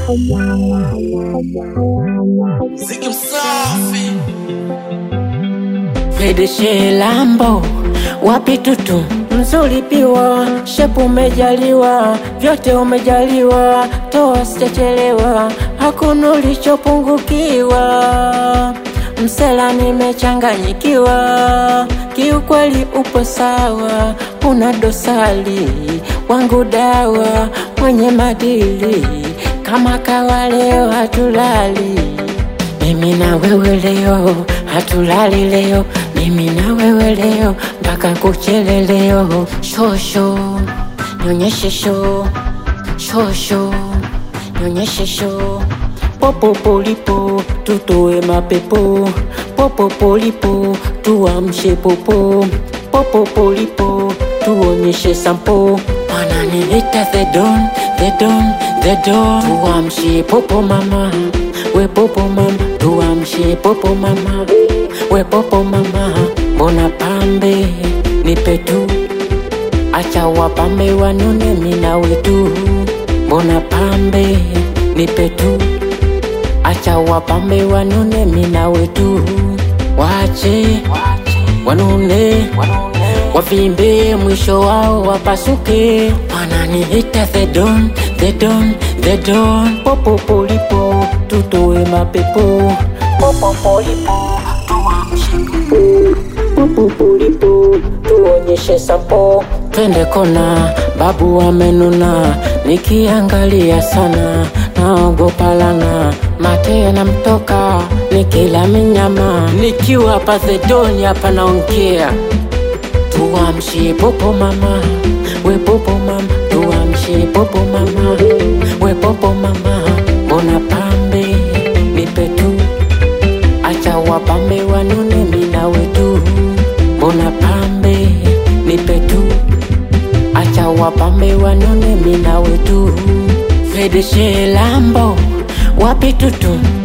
Ziki msafi Fedeshe Lambo, wapi tutu mzuri piwa, shepu umejaliwa, vyote umejaliwa, toa sijachelewa, hakuna ulichopungukiwa. Msela nimechanganyikiwa, kiukweli upo sawa, una dosari wangu dawa, mwenye madili kama kawa, leo hatulali mimi na wewe leo hatulali leo, mimi na wewe leo mpaka kuchele leo. Shosho nyonyeshe sho, shosho nyonyeshe sho, popo polipo tutoe mapepo, popo polipo tuamshe popo, popo polipo tuonyeshe sampo, wananiita the don, the don, the don, tuamshe popo mama we popo mama, tuamshe popo mama, we popo mama, mbona pambe nipe tu, acha wapambe wanone mina wetu, mbona pambe nipe tu, acha wapambe wanone mina wetu, wache wanune wavimbe mwisho wao wapasuke, wananiita the don, the don, the don, popo polipo tutoe mapepo, popo polipo tuamshe popo polipo tuonyeshe sampo, twende kona, babu amenuna, nikiangalia sana naogopa lana, mate yanamtoka nikila minyama, nikiwa pazedoni hapa naongea tuamshe popo mama, we popo mama, tuamshe popo mama, we popo mama, mbona pambe nipe tu, acha wapambe wanune mina wetu, mbona pambe nipe tu, acha wapambe wanune mina wetu, Fedeshe Lambo wapi tutu